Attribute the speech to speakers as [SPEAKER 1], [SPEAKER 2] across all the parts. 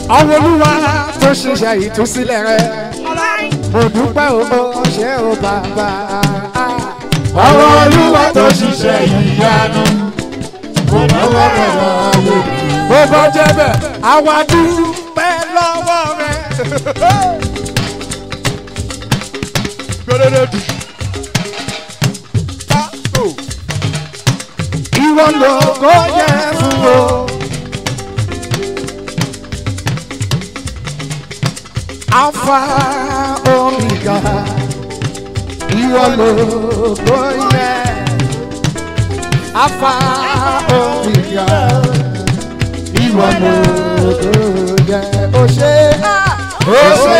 [SPEAKER 1] ọwọ́ olúwa tó ṣiṣẹ́ ìtúsílẹ̀ rẹ mo dúpẹ́ o ṣé o bàbá.
[SPEAKER 2] ọwọ́ olúwa tó ṣiṣẹ́ ìyanu kò lọ́wọ́ rẹ̀ lọ́wọ́
[SPEAKER 1] bó bá jẹ́ bẹ́ẹ̀ àwa dúpẹ́ lọ́wọ́ rẹ.
[SPEAKER 3] gbẹdẹdẹdù.
[SPEAKER 1] ìwọ ló kó yẹ fún o. Alpha Omega, ìwọ ló kó yẹ. Alpha Omega, ìwọ ló kó yẹ. O ṣe o ṣe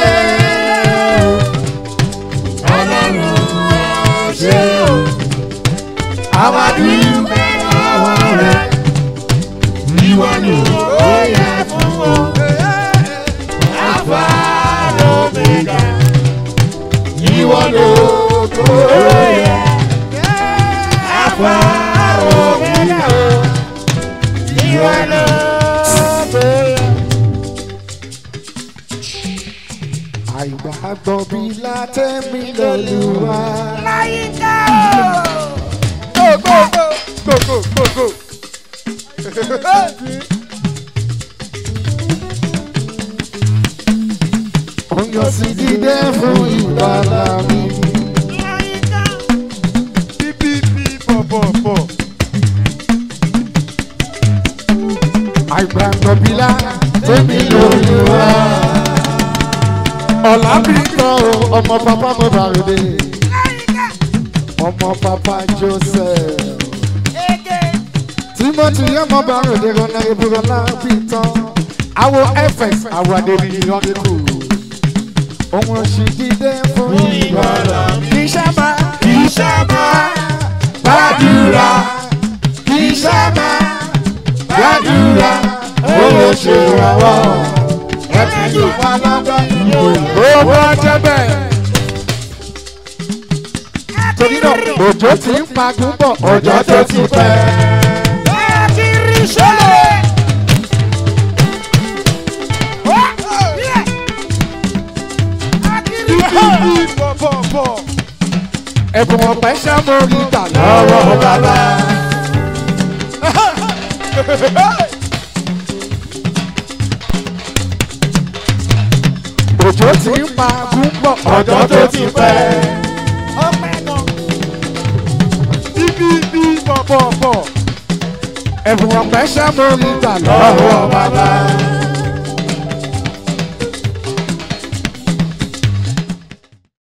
[SPEAKER 2] ọlọ́run ṣe o
[SPEAKER 1] àwọn àdúgbò
[SPEAKER 2] àwọn rẹ̀ ìwọ ni ó yẹ fún o Alpha Omega ìwọ ló kó yẹ Alpha Omega ìwọ ló kó yẹ.
[SPEAKER 1] àìgbàgbọ́ bí látẹ̀mí lọ́lùwà.
[SPEAKER 3] go go go go go go go.
[SPEAKER 1] Oyún sí dídé fún ìgbàlá mi.
[SPEAKER 3] bí bí bí bọ̀ bọ̀ bọ̀.
[SPEAKER 1] àìgbàgbọ́ bí látẹ̀mí lọ́lùwà. ọ̀la bí kan o ọmọ bàbá mo bá rè dé. ọmọ bàbá Joseph. Timothy ọmọ bá rè dé rọ́nà ìbúrọ̀ lábí tán. Àwo FX àwọn adébí yọ̀ọ́ kù. Òun sì dídé fún ìgbàlá mi. Iṣẹ́ máa.
[SPEAKER 2] Iṣẹ́ máa
[SPEAKER 1] gbàdúrà kì í sábà gbàdúrà owó ṣe ràwọ̀ ẹ̀ka yóò wá lọ́gbà owó ọjọ́ bẹ́ẹ̀. torí náà òjò ti ń pagún bọ̀ ọjọ́ tó ti pẹ́.
[SPEAKER 3] bí bí bọ̀ bọ̀ bọ̀.
[SPEAKER 1] ẹ̀bùn ọ̀pẹ ṣàmórí gbà lọ́wọ́ bàbá. òjò ti ń pagún bọ̀ ọjọ́ tó ti pẹ́.
[SPEAKER 3] bí bí bí bọ̀ bọ̀ bọ̀.
[SPEAKER 1] ẹ̀bùn ọ̀pẹ ṣàmórí gbà lọ́wọ́